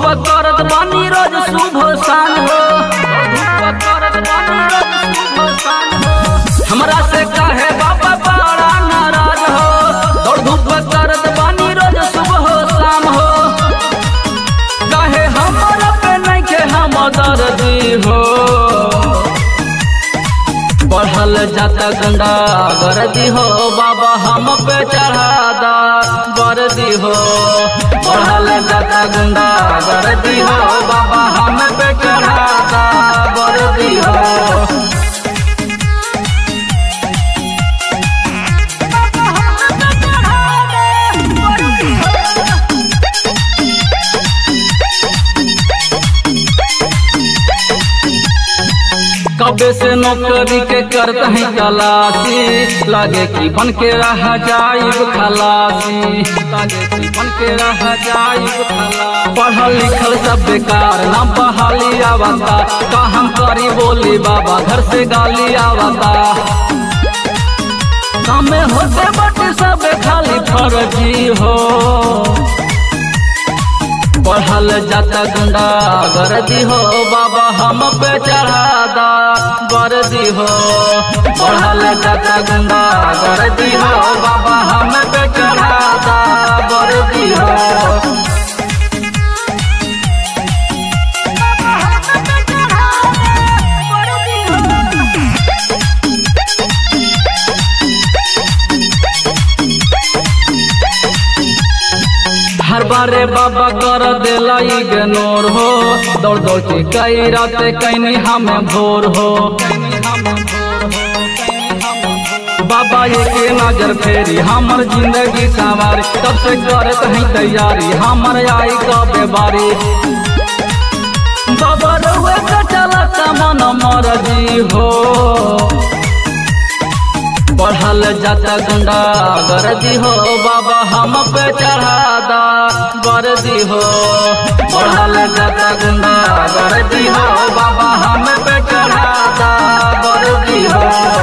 धूप करत बानी रोज शुभ शान हो धूप करत बानी रोज शुभ शान हो हमरा से काहे बाबा बड़ा नाराज हो दौड़ धूप करत बानी रोज शुभ हो शाम हो काहे हमरा पे नहीं के हम दर्दी हो बढ़ल जाता गंगा वर्दी हो बाबा हम पे चढ़ादा वर्दी हो बढ़ल जाता गंगा वर्दी हो बाबा हम पे चढ़ादा वर्दी हो कबे से नौकरी के करत हैं तलाशी लागे कि बन के रह जाइब खलासी लागे कि बन के रह जाइब खलासी पढ़ल लिखल सब बेकार ना बहाली आवता का हम करी बोली बाबा घर से गाली आवता कामे होते बटे सब खाली फर्जी हो बढ़ल जाता गुंडा गर्दी हो बाबा हम पे चढ़ादा वर्दी हो बढ़ल जाता गुंडा गर्दी हो बाबा हम पे चढ़ादा वर्दी हो हर बारे बाबा कर देला इग्नोर हो दौड़ दौड़ के कई राते कैनी हमें भोर हो बाबा ये के नजर फेरी हमर जिंदगी संवारी तब से करत हैं तैयारी हमर आई कबे बारी बाबा रउए का चलत मन मरजी हो बढ़ल जाता गुंडा गर्दी हो बाबा हम पे चढ़ादा वर्दी हो बढ़ल जाता गुंडा गर्दी हो बाबा हम पे चढ़ादा वर्दी हो